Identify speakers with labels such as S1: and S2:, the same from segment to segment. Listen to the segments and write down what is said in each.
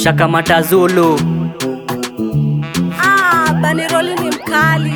S1: shakamata Zulu
S2: Ah, Baniroli ni mkali.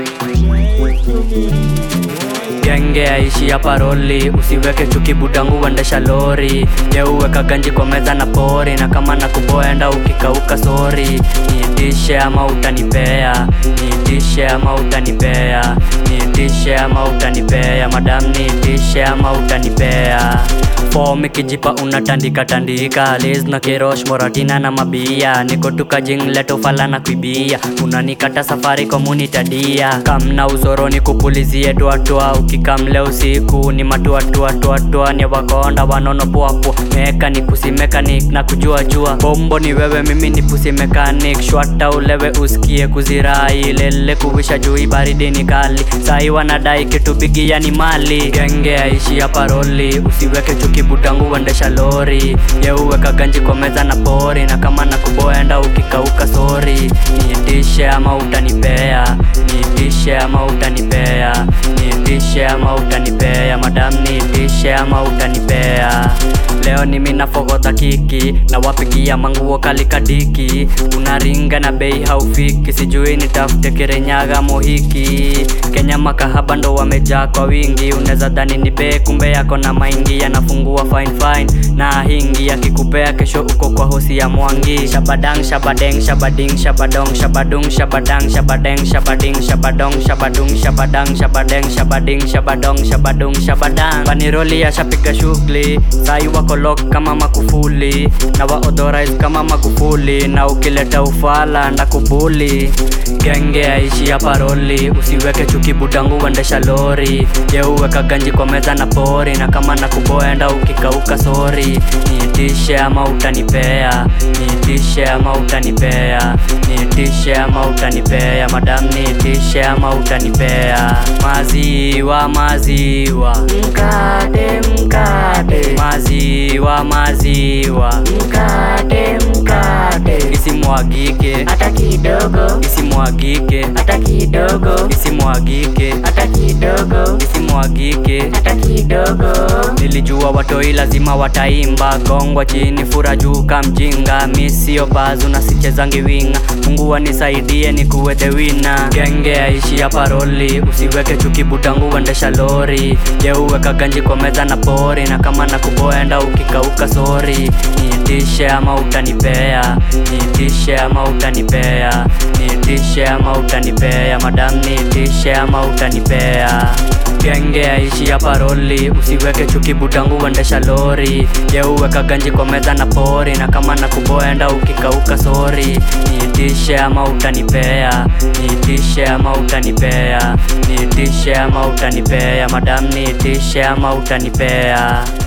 S1: genge aishi ya paroli usiweke chuki budangu uendesha lori yeuweka ganji kwa meza na pori na kama na kuboenda ukikauka sori niitishe ama utanipea niitishe ama utanipea niitishe ama utanipea madam niitishe ama utanipea fom ikijipa unatandika tandika liz na kirosh moratina na mabia niko tukajing leto fala na kuibia unanikata safari komunitadia kamna uzoroni kupulizie tuatua ukikamle usiku ni matuatuatuatua ni wakonda wanono puapua mekanik mekanik na kujua jua bombo ni wewe mimi ni pusi mekanik shwata ulewe usikie kuzirai lele kuwisha jui baridi ni kali sai wanadai kitu bigi yani mali genge aishi ya paroli usiweke chuki butangu uendesha lori yeuweka ganji kwa meza na pori na kama na kuboenda ukikauka sori niitishe ama utanipea niitishe ama utanipea niitishe ama utanipea madam niitishe ama utanipea leo ni mina fogodha kiki na wapigia manguo kalikadiki unaringa na bei haufiki sijui nitafute kirenyaga mohiki kenya makahaba ndo wamejaa kwa wingi unaweza dhani ni bei kumbe yako na maingi yanafungua fine fine na hingi yakikupea kesho uko kwa hosi ya mwangi shabadang shabadeng shabading shabadong shabadung shabadang shabadeng shabading shabadong shabadung shabadang shabadeng shabading shabadong shabadung shabadang paniroli yashapiga shughuli sai wako lock kama makufuli na waodhorize kama magufuli na ukileta ufala na kubuli genge aishi ya paroli usiweke chuki budangu uendesha lori yeuweka ganji kwa meza na pori na kama na kuboenda ukikauka sori niitishe ama utanipea niitishe ama utanipea niitishe ama utanipea madam niitishe ama utanipea maziwa maziwa
S3: Mkate, mkate,
S1: maziwa maziwa
S3: mkate, mkate,
S1: isimwagike
S3: hata kidogo,
S1: isimwagike
S3: hata kidogo,
S1: isimwagike
S3: hata kidogo,
S1: isimwagike
S3: hata kidogo.
S1: nilijua watoi lazima wataimba gongwa chini fura juu kamjinga misio bazu na sichezangi winga mungu wanisaidie ni kuwe the wina genge aishi ya paroli usiweke chuki butangu uendesha lori yeuweka ganji kwa meza na pori na kama na kuboenda ukikauka sori niitishe ama utanipea niitishe ama utanipea niitishe ama utanipea madam niitishe ama utanipea genge aishi ya paroli usiweke chuki butangu uendesha lori yeuweka ganji kwa meza na pori na kama na kuboenda ukikauka sori niitishe ama utanipea niitishe ama utanipea niitishe ama utanipea madam niitishe ama utanipea